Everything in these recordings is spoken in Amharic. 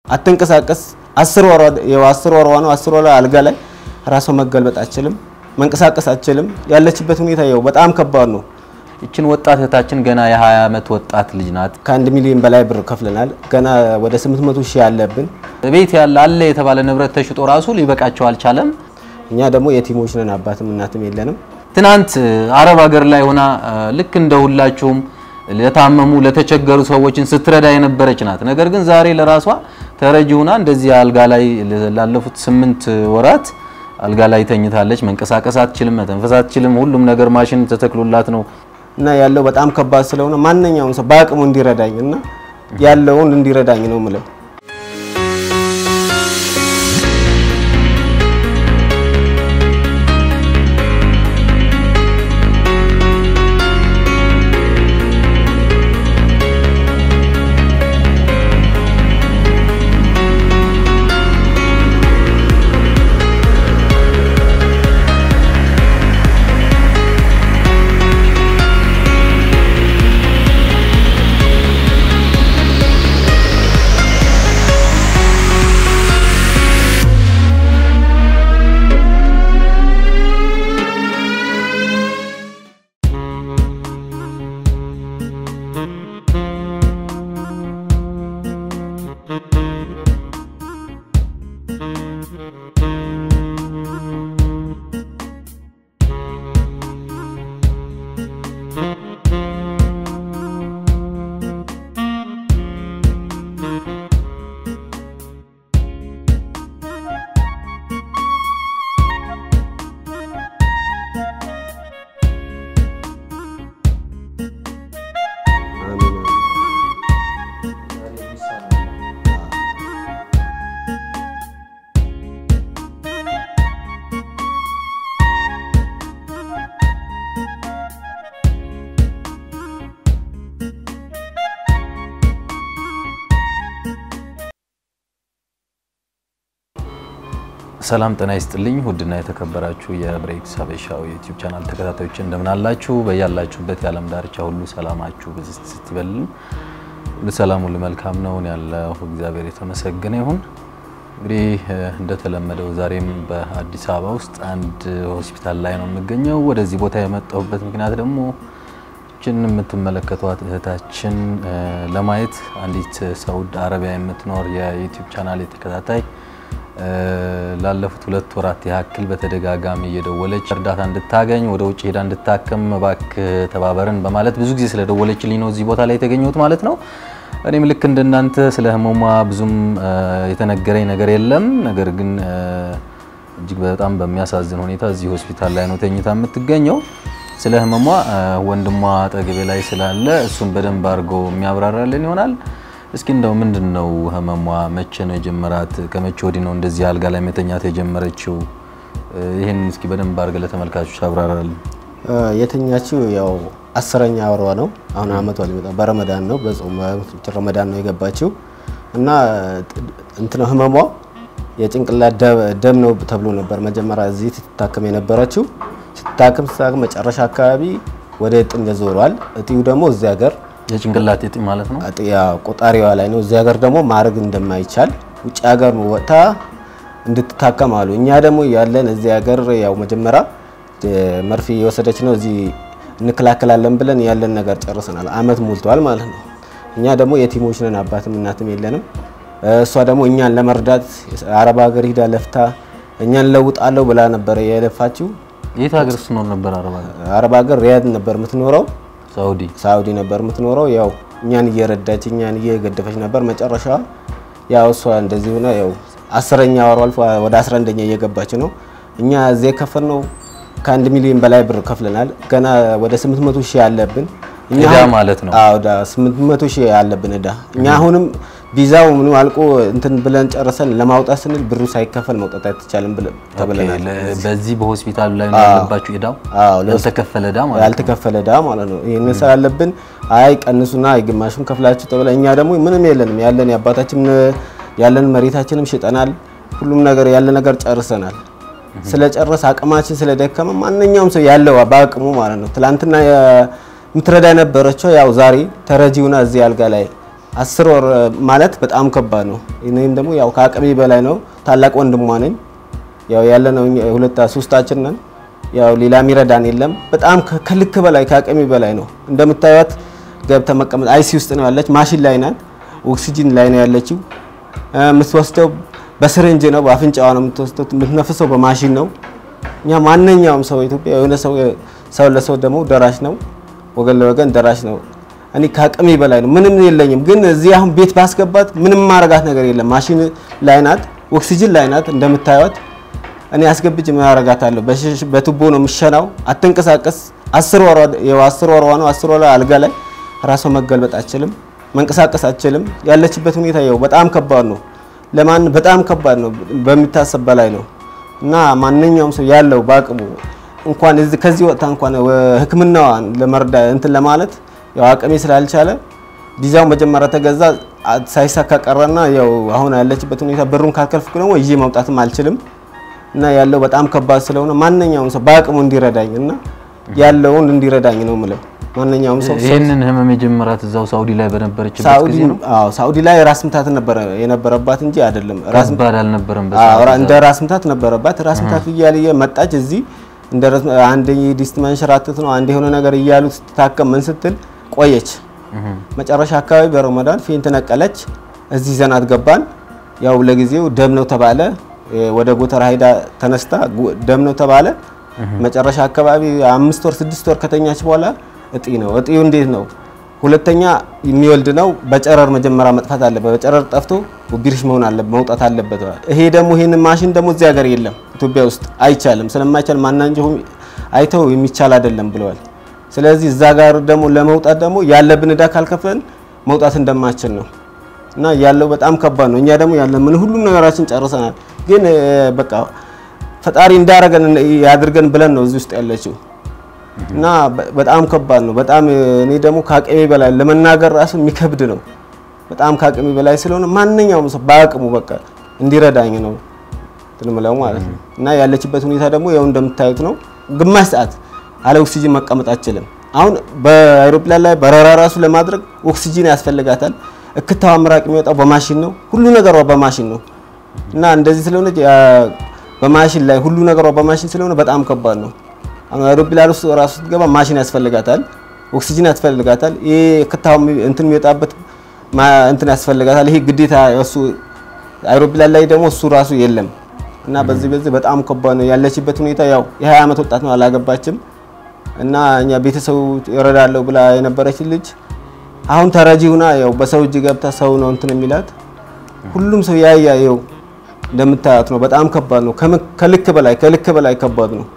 አትንቀሳቀስ። አስር ወሯ ያው አስር ወሯ ነው። አስር ወሯ አልጋ ላይ ራሷ መገልበጥ አትችልም፣ መንቀሳቀስ አትችልም። ያለችበት ሁኔታ ያው በጣም ከባድ ነው። ይችን ወጣት እህታችን ገና የ20 ዓመት ወጣት ልጅ ናት። ከአንድ ሚሊዮን በላይ ብር ከፍለናል። ገና ወደ 800 ሺህ ያለብን ቤት ያለ አለ የተባለ ንብረት ተሽጦ ራሱ ሊበቃቸው አልቻለም። እኛ ደግሞ የቲሞች ነን፣ አባትም እናትም የለንም። ትናንት አረብ ሀገር ላይ ሆና ልክ እንደ ሁላችሁም ለታመሙ ለተቸገሩ ሰዎችን ስትረዳ የነበረች ናት። ነገር ግን ዛሬ ለራሷ ተረጂ ሆና እንደዚህ አልጋ ላይ ላለፉት ስምንት ወራት አልጋ ላይ ተኝታለች። መንቀሳቀስ አትችልም፣ መተንፈስ አትችልም። ሁሉም ነገር ማሽን ተተክሎላት ነው እና ያለው በጣም ከባድ ስለሆነ ማንኛውም ሰው በአቅሙ እንዲረዳኝ እና ያለውን እንዲረዳኝ ነው ምለው። ሰላም ጤና ይስጥልኝ። ውድና የተከበራችሁ የብሬክስ ሀበሻው የዩቲዩብ ቻናል ተከታታዮች እንደምን አላችሁ? በያላችሁበት የዓለም ዳርቻ ሁሉ ሰላማችሁ ብዝት ስትበልን ሁሉ ሰላም ሁሉ መልካም ነው ያለው እግዚአብሔር የተመሰገነ ይሁን። እንግዲህ እንደተለመደው ዛሬም በአዲስ አበባ ውስጥ አንድ ሆስፒታል ላይ ነው የምገኘው። ወደዚህ ቦታ የመጣሁበት ምክንያት ደግሞ ችን የምትመለከቷት እህታችን ለማየት አንዲት ሳውዲ አረቢያ የምትኖር የዩቲዩብ ቻናል ተከታታይ ላለፉት ሁለት ወራት ያክል በተደጋጋሚ እየደወለች እርዳታ እንድታገኝ ወደ ውጭ ሄዳ እንድታከም እባክህ ተባበርን በማለት ብዙ ጊዜ ስለደወለችልኝ ነው እዚህ ቦታ ላይ የተገኘሁት ማለት ነው። እኔም ልክ እንደናንተ ስለ ህመሟ ብዙም የተነገረኝ ነገር የለም። ነገር ግን እጅግ በጣም በሚያሳዝን ሁኔታ እዚህ ሆስፒታል ላይ ነው ተኝታ የምትገኘው። ስለ ህመሟ ወንድሟ አጠገቤ ላይ ስላለ እሱን በደንብ አድርጎ የሚያብራራልን ይሆናል። እስኪ እንደው ምንድን ነው ህመሟ? መቼ ነው የጀመራት? ከመቼ ወዲህ ነው እንደዚህ አልጋ ላይ መተኛት የጀመረችው? ይህን እስኪ በደንብ አድርገህ ለተመልካቾች አብራራልን። የተኛችው ያው አስረኛ ወሯ ነው። አሁን አመቷ ሊመጣ በረመዳን ነው በጾም ረመዳን ነው የገባችው እና እንትን ህመሟ የጭንቅላት ደም ነው ተብሎ ነበር መጀመሪያ እዚህ ትታከም የነበረችው። ስትታከም ስትታከም መጨረሻ አካባቢ ወደ እጢ ዞሯል። እጢው ደግሞ እዚህ ሀገር የጭንቅላት እጢ ማለት ነው። አጥያ ቆጣሪዋ ላይ ነው። እዚህ ሀገር ደግሞ ማድረግ እንደማይቻል ውጭ ሀገር ወጥታ እንድትታከም አሉ። እኛ ደግሞ ያለን እዚህ ሀገር ያው መጀመሪያ መርፌ የወሰደች ነው እዚህ እንከላከላለን ብለን ያለን ነገር ጨርሰናል። አመት ሞልቷል ማለት ነው። እኛ ደግሞ የቲሞች ነን፣ አባትም እናትም የለንም። እሷ ደግሞ እኛን ለመርዳት አረብ ሀገር ሂዳ ለፍታ እኛን ለውጣለሁ ብላ ነበረ የለፋችው። የት ሀገር ስትኖር ነበር? አረብ ሀገር አረብ ሀገር ሪያድ ነበር የምትኖረው። ሳውዲ ሳውዲ ነበር የምትኖረው። ያው እኛን እየረዳች እኛን እየገደፈች ነበር። መጨረሻ ያው እሷ እንደዚህ ሆነ። ያው አስረኛ ወሩ አልፎ ወደ 11ኛ እየገባች ነው። እኛ እዚህ የከፈልነው ከአንድ ሚሊዮን በላይ ብር ከፍለናል። ገና ወደ 800 ሺህ ያለብን እኛ ዕዳ አሁን- ማለት ነው። አዎ ዕዳ 800 ሺህ ያለብን ዕዳ እኛ አሁንም ቪዛው ምኑ አልቆ እንትን ብለን ጨርሰን ለማውጣት ስንል ብሩ ሳይከፈል መውጣት አይቻልም ብለን ተብለናል። ኦኬ፣ በዚህ በሆስፒታሉ ላይ ነው አዎ። ያለባችሁ ዕዳው? አዎ፣ ለውስ- ያልተከፈለ ዕዳ ማለት ነው። ያልተከፈለ ዕዳ ማለት ነው። ይህን ስላለብን አይ ቀንሱና ግማሹን ከፍላችሁ ተብለ እኛ ደግሞ ምንም የለንም ያለን የአባታችን ያለን መሬታችንም ሽጠናል። ሁሉም ነገር ያለ ነገር ጨርሰናል። ስለጨረስ አቅማችን ስለደከመ ማንኛውም ሰው ያለው በአቅሙ ማለት ነው። ትላንትና የምትረዳ የነበረችው ያው ዛሬ ተረጂውና እዚህ አልጋ ላይ አስር ወር ማለት በጣም ከባድ ነው። እኔም ደግሞ ያው ከአቅሜ በላይ ነው። ታላቅ ወንድሟ ነኝ። ያው ያለነው ሁለት ሶስታችን ነን። ያው ሌላ የሚረዳን የለም። በጣም ከልክ በላይ ከአቅሜ በላይ ነው። እንደምታዩት ገብተ መቀመጥ አይሲ ውስጥ ነው ያለች። ማሽን ላይ ናት። ኦክሲጂን ላይ ነው ያለችው። የምትወስደው በስርንጅ ነው፣ በአፍንጫዋ ነው የምትወስደው። የምትነፍሰው በማሽን ነው። እኛ ማንኛውም ሰው ኢትዮጵያ የሆነ ሰው ሰው ለሰው ደግሞ ደራሽ ነው፣ ወገን ለወገን ደራሽ ነው። እኔ ከአቅሜ በላይ ነው። ምንም የለኝም፣ ግን እዚህ አሁን ቤት ባስገባት ምንም ማረጋት ነገር የለም። ማሽን ላይ ናት፣ ኦክሲጂን ላይ ናት እንደምታዩት። እኔ አስገብቼ ምን አረጋታለሁ? በቱቦ ነው የምሸናው። አትንቀሳቀስ። አስር ወሯ ያው አስር ወሯ ነው። አስር ወሯ አልጋ ላይ ራሷ መገልበጥ አትችልም፣ መንቀሳቀስ አትችልም። ያለችበት ሁኔታ ያው በጣም ከባድ ነው። ለማን በጣም ከባድ ነው፣ በሚታሰብ በላይ ነው። እና ማንኛውም ሰው ያለው በአቅሙ እንኳን እዚህ ከዚህ ወጥታ እንኳን ሕክምናዋን ለመርዳ እንትን ለማለት ያው አቅሜ ስላልቻለ ቪዛው መጀመሪያ ተገዛ ሳይሳካ ቀረና ያው አሁን ያለችበት ሁኔታ ብሩን ካልከልፍኩ ደግሞ ይዤ መውጣትም አልችልም እና ያለው በጣም ከባድ ስለሆነ ማንኛውም ሰው በአቅሙ እንዲረዳኝ እና ያለውን እንዲረዳኝ ነው የምለው። ማንኛውም ሰው ይህንን ህመም የጀመራት እዛው ሳውዲ ላይ በነበረችበት ሳኡዲ ጊዜ ነው። አዎ ሳኡዲ ላይ ራስ ምታት ነበረ የነበረባት እንጂ አይደለም ራስ ከባድ አልነበረም። አዎ በሰዓቱ ራ- እንደ ራስ ምታት ነበረባት። ራስ ምታት እያለ መጣች እዚህ እንደ ራስ አንድ ዲስት መንሸራተት ነው አንድ የሆነ ነገር እያሉ ስትታከም ምን ስትል ቆየች። መጨረሻ አካባቢ በረመዳን ፌንት ነቀለች። እዚህ ዘናት ገባን። ያው ለጊዜው ደም ነው ተባለ። እ፣ ወደ ጎተራ ሄዳ ተነስታ ጉ- ደም ነው ተባለ። መጨረሻ አካባቢ አምስት ወር ስድስት ወር ከተኛች በኋላ እጢ ነው። እጢው እንዴት ነው? ሁለተኛ የሚወልድ ነው። በጨረር መጀመሪያ መጥፋት አለበት። በጨረር ጠፍቶ ቢርሽ መሆን አለበት መውጣት አለበት። ይሄ ደግሞ ይሄንን ማሽን ደግሞ እዚህ ሀገር የለም ኢትዮጵያ ውስጥ አይቻልም። ስለማይቻል ማናንጀው አይተው የሚቻል አይደለም ብለዋል። ስለዚህ እዛ ጋር ደግሞ ለመውጣት ደግሞ ያለብን እዳ ካልከፈልን መውጣት እንደማችል ነው እና ያለው በጣም ከባድ ነው። እኛ ደግሞ ያለ ምን ሁሉም ነገራችን ጨርሰናል። ግን እ፣ በቃ ፈጣሪ እንዳረገን ያድርገን ብለን ነው እዚህ ውስጥ ያለችው እና በ- በጣም ከባድ ነው። በጣም እ፣ እኔ ደግሞ ከአቅሜ በላይ ለመናገር ራሱ የሚከብድ ነው። በጣም ከአቅሜ በላይ ስለሆነ ማንኛውም ሰው በአቅሙ በቃ እንዲረዳኝ ነው እንትን የምለው ማለት ነው። እና ያለችበት ሁኔታ ደግሞ ያው እንደምታዩት ነው። ግማሽ ሰዓት አለ ኦክሲጂን መቀመጥ አትችልም። አሁን በአይሮፕላን ላይ በረራ ራሱ ለማድረግ ኦክሲጂን ያስፈልጋታል። እክታዋ ምራቅ የሚወጣው በማሽን ነው። ሁሉ ነገሯ በማሽን ነው እና እንደዚህ ስለሆነ በማሽን ላይ ሁሉ ነገሯ በማሽን ስለሆነ በጣም ከባድ ነው። አሁን አይሮፕላን ውስጥ ራሱ ስትገባ ማሽን ያስፈልጋታል፣ ኦክሲጂን ያስፈልጋታል። ይሄ እክታው እንትን የሚወጣበት ማ- እንትን ያስፈልጋታል። ይሄ ግዴታ እሱ አይሮፕላን ላይ ደግሞ እሱ ራሱ የለም እና በዚህ በዚህ በጣም ከባድ ነው ያለችበት ሁኔታ። ያው የ20 ዓመት ወጣት ነው አላገባችም እና እኛ ቤተሰቡ ይረዳለሁ ብላ የነበረች ልጅ አሁን ተረጂ ሁና ያው በሰው እጅ ገብታ ሰው ነው እንትን የሚላት ሁሉም ሰው ያያ ያው እንደምታያት ነው። በጣም ከባድ ነው። ከምን- ከልክ በላይ ከልክ በላይ ከባድ ነው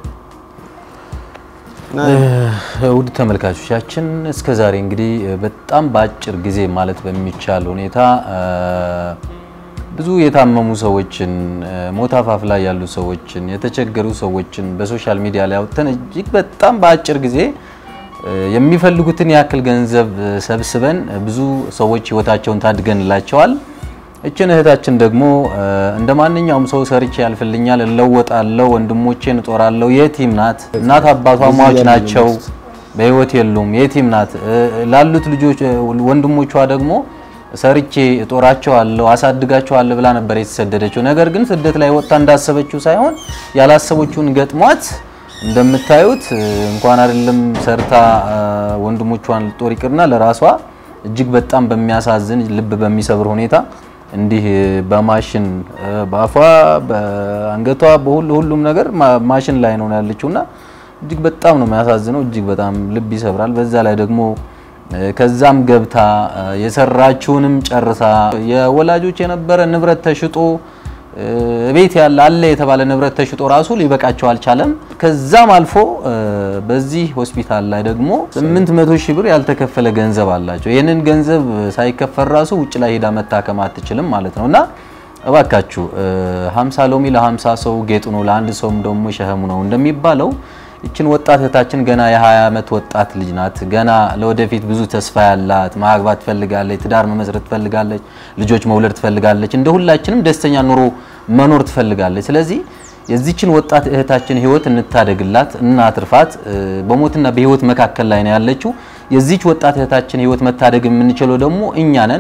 እና ውድ ተመልካቾቻችን እስከ ዛሬ እንግዲህ በጣም በአጭር ጊዜ ማለት በሚቻል ሁኔታ እ፣ ብዙ የታመሙ ሰዎችን እ፣ ሞት አፋፍ ላይ ያሉ ሰዎችን የተቸገሩ ሰዎችን በሶሻል ሚዲያ ላይ አውጥተን እጅግ በጣም በአጭር ጊዜ እ፣ የሚፈልጉትን ያክል ገንዘብ እ፣ ሰብስበን እ፣ ብዙ ሰዎች ህይወታቸውን ታድገንላቸዋል። እችን እህታችን ደግሞ እ፣ እንደ ማንኛውም ሰው ሰርቼ ያልፍልኛል፣ እለወጣለሁ፣ ወንድሞቼን እጦራለሁ። የቲም ናት። እናት አባቷ ሟች ናቸው፣ በህይወት የሉም። የቲም ናት። እ፣ ላሉት ልጆች እ፣ ወንድሞቿ ደግሞ ሰርቼ እጦራቸዋለሁ፣ አሳድጋቸዋለሁ ብላ ነበር የተሰደደችው። ነገር ግን ስደት ላይ ወጥታ እንዳሰበችው ሳይሆን ያላሰበችውን ገጥሟት እንደምታዩት እ፣ እንኳን አይደለም ሰርታ እ፣ ወንድሞቿን ልጦር ይቅርና ለራሷ እጅግ በጣም በሚያሳዝን ልብ በሚሰብር ሁኔታ እንዲህ በማሽን እ፣ በአፏ በአንገቷ በሁሉ ሁሉም ነገር ማ- ማሽን ላይ ነው ያለችውና እጅግ በጣም ነው የሚያሳዝነው። እጅግ በጣም ልብ ይሰብራል። በዛ ላይ ደግሞ እ፣ ከዛም ገብታ እ፣ የሰራችውንም ጨርሳ የወላጆች የነበረ ንብረት ተሽጦ እ፣ ቤት ያለ አለ የተባለ ንብረት ተሽጦ ራሱ ሊበቃቸው አልቻለም። ከዛም አልፎ እ፣ በዚህ ሆስፒታል ላይ ደግሞ 800 ሺህ ብር ያልተከፈለ ገንዘብ አላቸው። ይህንን ገንዘብ ሳይከፈል ራሱ ውጭ ላይ ሄዳ መታከም አትችልም ማለት ነው እና እባካችሁ እ፣ 50 ሎሚ ለ50 ሰው ጌጡ ነው፣ ለአንድ ሰውም ደግሞ ሸህሙ ነው እንደሚባለው ይችን ወጣት እህታችን ገና የ20 ዓመት ወጣት ልጅ ናት። ገና ለወደፊት ብዙ ተስፋ ያላት ማግባት ትፈልጋለች፣ ትዳር መመስረት ትፈልጋለች፣ ልጆች መውለድ ትፈልጋለች። እንደ ሁላችንም ደስተኛ ኑሮ መኖር ትፈልጋለች። ስለዚህ የዚችን ወጣት እህታችን ህይወት እንታደግላት፣ እናትርፋት። እ፣ በሞትና በህይወት መካከል ላይ ነው ያለችው። የዚች ወጣት እህታችን ህይወት መታደግ የምንችለው ደግሞ እኛ ነን።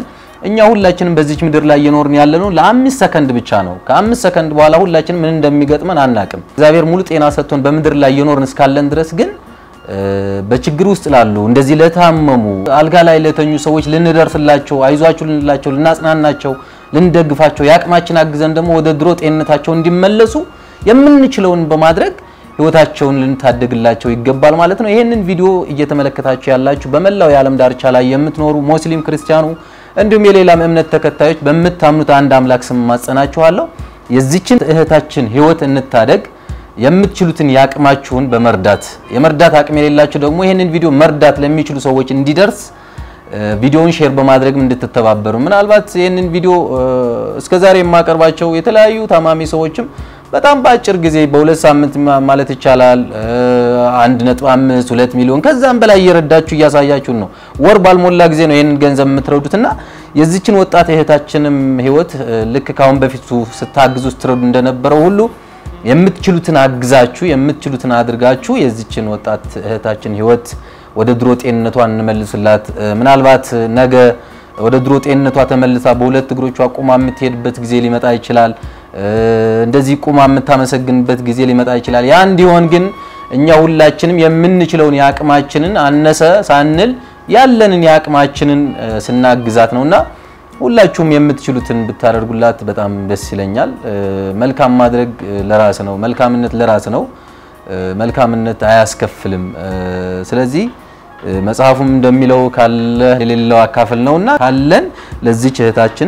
እኛ ሁላችንም በዚች ምድር ላይ እየኖርን ያለ ነው ለአምስት ሰከንድ ብቻ ነው። ከአምስት ሰከንድ በኋላ ሁላችንም ምን እንደሚገጥመን አናቅም። እግዚአብሔር ሙሉ ጤና ሰጥቶን በምድር ላይ እየኖርን እስካለን ድረስ ግን በችግር ውስጥ ላሉ እንደዚህ ለታመሙ አልጋ ላይ ለተኙ ሰዎች ልንደርስላቸው፣ አይዟችሁ ልንላቸው፣ ልናጽናናቸው፣ ልንደግፋቸው የአቅማችን አግዘን ደግሞ ወደ ድሮ ጤንነታቸው እንዲመለሱ የምንችለውን በማድረግ ህይወታቸውን ልንታደግላቸው ይገባል ማለት ነው። ይህንን ቪዲዮ እየተመለከታችሁ ያላችሁ በመላው የዓለም ዳርቻ ላይ የምትኖሩ ሙስሊም ክርስቲያኑ፣ እንዲሁም የሌላም እምነት ተከታዮች በምታምኑት አንድ አምላክ ስም ማጸናችኋለሁ። የዚችን እህታችን ህይወት እንታደግ። የምትችሉትን የአቅማችሁን በመርዳት የመርዳት አቅም የሌላችሁ ደግሞ ይህንን ቪዲዮ መርዳት ለሚችሉ ሰዎች እንዲደርስ ቪዲዮውን ሼር በማድረግም እንድትተባበሩ ምናልባት ይህንን ቪዲዮ እስከዛሬ የማቀርባቸው የተለያዩ ታማሚ ሰዎችም በጣም በአጭር ጊዜ በሁለት ሳምንት ማለት ይቻላል አንድ ነጥብ አምስት ሁለት ሚሊዮን ከዛም በላይ እየረዳችሁ እያሳያችሁን ነው። ወር ባልሞላ ጊዜ ነው ይህንን ገንዘብ የምትረዱትና የዚችን ወጣት እህታችንም ህይወት ልክ ካሁን በፊቱ ስታግዙ ስትረዱ እንደነበረው ሁሉ የምትችሉትን አግዛችሁ የምትችሉትን አድርጋችሁ የዚችን ወጣት እህታችን ህይወት ወደ ድሮ ጤንነቷን እንመልስላት። ምናልባት ነገ ወደ ድሮ ጤንነቷ ተመልሳ በሁለት እግሮቿ ቁማ የምትሄድበት ጊዜ ሊመጣ ይችላል። እንደዚህ ቁማ የምታመሰግንበት ጊዜ ሊመጣ ይችላል። ያ እንዲሆን ግን እኛ ሁላችንም የምንችለውን የአቅማችንን አነሰ ሳንል ያለንን የአቅማችንን ስናግዛት ነውና ሁላችሁም የምትችሉትን ብታደርጉላት በጣም ደስ ይለኛል። መልካም ማድረግ ለራስ ነው። መልካምነት ለራስ ነው። መልካምነት አያስከፍልም። ስለዚህ መጽሐፉም እንደሚለው ካለ የሌለው አካፍል ነውና ካለን ለዚች እህታችን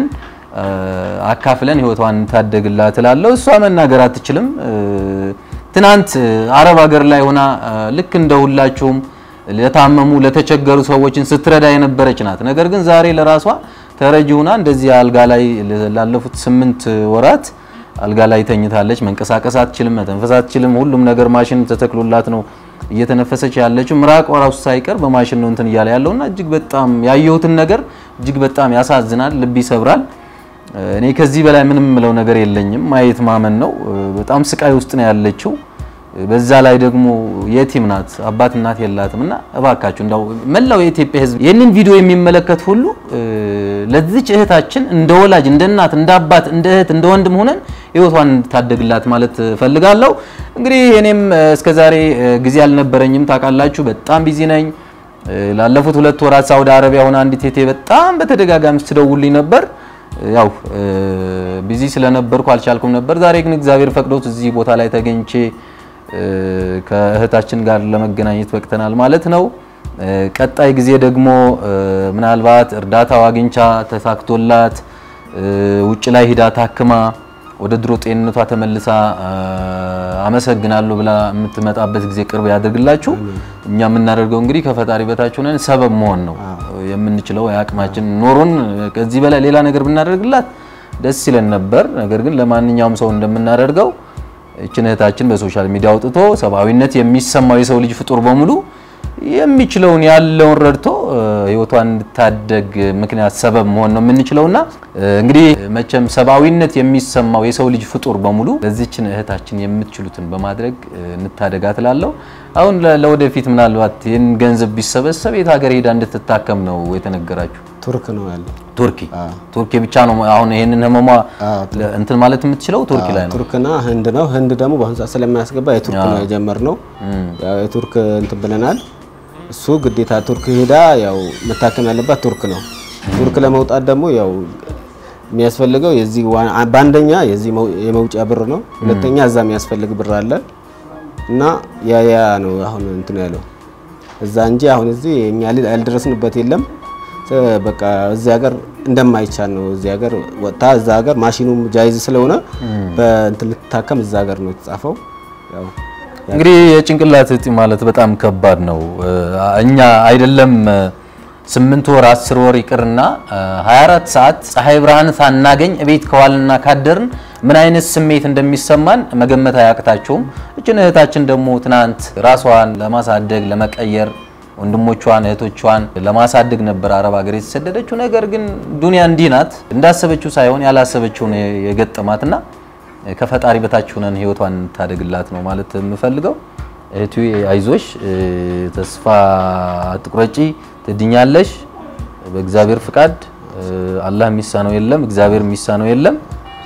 አካፍለን ህይወቷን እንታደግላት እላለሁ። እሷ መናገር አትችልም። ትናንት አረብ ሀገር ላይ ሆና ልክ እንደ ሁላችሁም ለታመሙ ለተቸገሩ ሰዎችን ስትረዳ የነበረች ናት። ነገር ግን ዛሬ ለራሷ ተረጂ ሆና እንደዚህ አልጋ ላይ ላለፉት ስምንት ወራት አልጋ ላይ ተኝታለች። መንቀሳቀስ አትችልም፣ መተንፈስ አትችልም። ሁሉም ነገር ማሽን ተተክሎላት ነው እየተነፈሰች ያለችው። ምራቅ ራሱ ሳይቀር በማሽን ነው እንትን እያለ ያለውና እጅግ በጣም ያየሁትን ነገር እጅግ በጣም ያሳዝናል፣ ልብ ይሰብራል። እኔ ከዚህ በላይ ምንም ምለው ነገር የለኝም። ማየት ማመን ነው። በጣም ስቃይ ውስጥ ነው ያለችው። በዛ ላይ ደግሞ የቲም ናት፣ አባት እናት የላትም። እና እባካችሁ እንዳው መላው የኢትዮጵያ ሕዝብ ይህንን ቪዲዮ የሚመለከት ሁሉ ለዚች እህታችን እንደ ወላጅ፣ እንደ እናት፣ እንደ አባት፣ እንደ እህት፣ እንደ ወንድም ሆነን ህይወቷን እንድታደግላት ማለት ፈልጋለሁ። እንግዲህ እኔም እስከዛሬ ጊዜ አልነበረኝም ታውቃላችሁ፣ በጣም ቢዚ ነኝ። ላለፉት ሁለት ወራት ሳውዲ አረቢያ ሆና አንዲት እህቴ በጣም በተደጋጋሚ ስትደውልኝ ነበር። ያው ቢዚ ስለነበርኩ አልቻልኩም ነበር። ዛሬ ግን እግዚአብሔር ፈቅዶት እዚህ ቦታ ላይ ተገኝቼ ከእህታችን ጋር ለመገናኘት በቅተናል ማለት ነው። ቀጣይ ጊዜ ደግሞ ምናልባት እርዳታው አግኝቻ ተሳክቶላት ውጭ ላይ ሂዳ ታክማ ወደ ድሮ ጤንነቷ ተመልሳ አመሰግናለሁ ብላ የምትመጣበት ጊዜ ቅርብ ያደርግላችሁ። እኛ የምናደርገው እንግዲህ ከፈጣሪ በታች ሆነን ሰበብ መሆን ነው የምንችለው። የአቅማችን ኖሮን ከዚህ በላይ ሌላ ነገር ብናደርግላት ደስ ይለን ነበር። ነገር ግን ለማንኛውም ሰው እንደምናደርገው እችን እህታችን በሶሻል ሚዲያ አውጥቶ ሰብአዊነት የሚሰማው የሰው ልጅ ፍጡር በሙሉ የሚችለውን ያለውን ረድቶ ህይወቷን እንድታደግ ምክንያት ሰበብ መሆን ነው የምንችለውና እንግዲህ መቼም ሰብአዊነት የሚሰማው የሰው ልጅ ፍጡር በሙሉ ለዚችን እህታችን የምትችሉትን በማድረግ እንታደጋት እላለሁ። አሁን ለወደፊት ምናልባት ይህን ገንዘብ ቢሰበሰብ የት ሀገር ሄዳ እንድትታከም ነው የተነገራችሁ? ቱርክ ነው ያለው። ቱርኪ ቱርኪ ብቻ ነው አሁን ይሄንን ህመሟ እንትን ማለት የምትችለው ቱርኪ ላይ ነው። ቱርክና ህንድ ነው። ህንድ ደግሞ በአሁኑ ሰዓት ስለማያስገባ የቱርክ ነው የጀመርነው። ያው የቱርክ እንትን ብለናል። እሱ ግዴታ ቱርክ ሄዳ ያው መታከም ያለባት ቱርክ ነው። ቱርክ ለመውጣት ደግሞ ያው የሚያስፈልገው የዚህ በአንደኛ የዚህ የመውጫ ብር ነው። ሁለተኛ እዛ የሚያስፈልግ ብር አለ እና ያ ያ ነው አሁን እንትን ያለው እዛ እንጂ አሁን እዚህ እኛ ያልደረስንበት የለም። በቃ እዚህ ሀገር እንደማይቻል ነው። እዚህ ሀገር ወጥታ እዛ ሀገር ማሽኑም ጃይዝ ስለሆነ በእንትን ልትታከም እዛ ሀገር ነው የተጻፈው ያው እንግዲህ የጭንቅላት እጢ ማለት በጣም ከባድ ነው። እኛ አይደለም ስምንት ወር አስር ወር ይቅርና 24 ሰዓት ፀሐይ ብርሃን ሳናገኝ እቤት ከዋልና ካደርን ምን አይነት ስሜት እንደሚሰማን መገመት አያቅታቸውም። እችን እህታችን ደግሞ ትናንት ራሷን ለማሳደግ ለመቀየር ወንድሞቿን እህቶቿን ለማሳደግ ነበር አረብ ሀገር የተሰደደችው። ነገር ግን ዱንያ እንዲህ ናት። እንዳሰበችው ሳይሆን ያላሰበችው ነው የገጠማትና ከፈጣሪ በታች ሆነን ህይወቷን ታደግላት ነው ማለት የምፈልገው። እህቱ አይዞሽ፣ ተስፋ አትቁረጪ፣ ትድኛለሽ በእግዚአብሔር ፍቃድ። አላህ የሚሳነው የለም፣ እግዚአብሔር የሚሳነው የለም።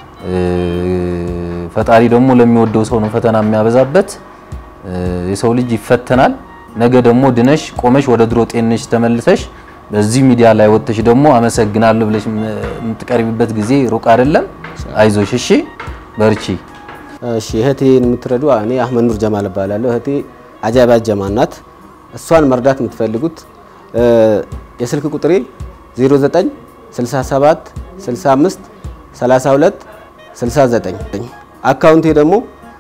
ፈጣሪ ደግሞ ለሚወደው ሰው ነው ፈተና የሚያበዛበት። የሰው ልጅ ይፈተናል። ነገ ደግሞ ድነሽ ቆመሽ ወደ ድሮ ጤንሽ ተመልሰሽ በዚህ ሚዲያ ላይ ወጥተሽ ደግሞ አመሰግናለሁ ብለሽ የምትቀርቢበት ጊዜ ሩቅ አይደለም። አይዞሽ፣ እሺ፣ በርቺ። እሺ እህቴን የምትረዱ እኔ አህመድ ኑር ጀማል እባላለሁ። እህቴ አጃባ ጀማል ናት። እሷን መርዳት የምትፈልጉት የስልክ ቁጥሬ 09 67 65 32 69 አካውንቴ ደግሞ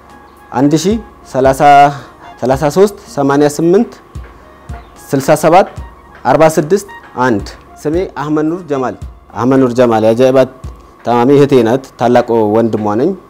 1033 88 67 46 1 ስሜ አህመድ ኑር ጀማል አህመድ ኑር ጀማል የአጃኢባ ታማሚ እህቴ ናት። ታላቅ ወንድሟ ነኝ።